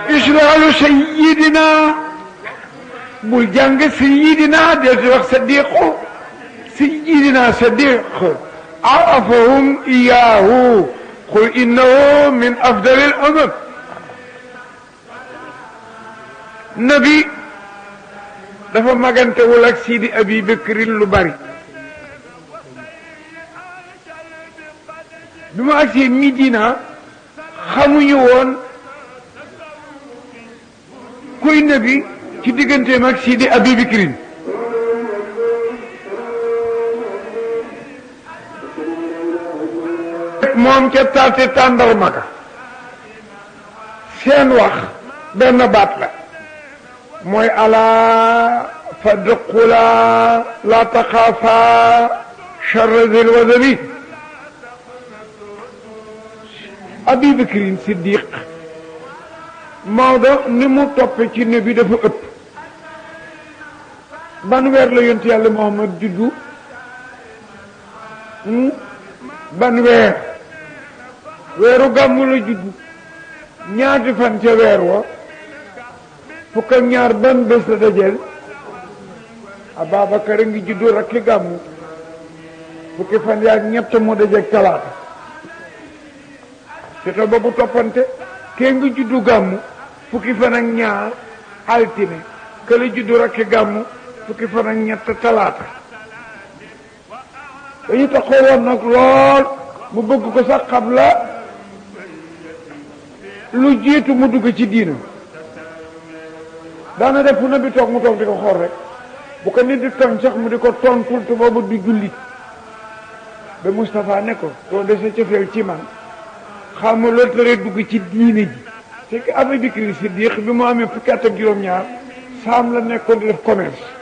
israalu sayidina bul jàng sayidina del di wax sadiqu sayidina sadiq arafahum iyahu qul innahu min afdal al umam nabi dafa magantewul ak sidi abi bakrin lu bari bi mu agsee Midina xamuñu woon kuy nabi ci digganteem ak Sidi Abi Bakrin moom ca taate tàndarma ka seen wax benn baat la mooy alaa fadqula la taxaafa charra zil wazabi Abi Bakrin Siddiq Maodo ni mu toppe ci ne bi dafa ëpp ban weer la yonent yàlla Muhammad juddu ban weer weeru gàmmu la juddu ñaati fan ca weer wa fukk ak ñaar ban bés la dajeel Ababacar a ngi juddu rakki gàmmu fukki fan yaak ñett moo dajeeg talaata te te boobu toppante kee nga juddu gàmmu fukki fan ak ñaar altine kële juddu rakki gàmmu fukki fan ak ñett talaata dañu taxoo woon nag lool mu bëgg ko sax xam la lu jiitu mu dugg ci diina daana def fu na bi toog mu toog di ko xool rek bu ko nit di tooñ sax mu di ko tontul te boobu di jullit ba Moustapha ne ko doo dese cofeel ci man xam nga loolu tere dugg ci diine ji c'est que Abu Bakr Siddiq bi mu amee fukki at ak juróom-ñaar saam la nekkoon di def commerce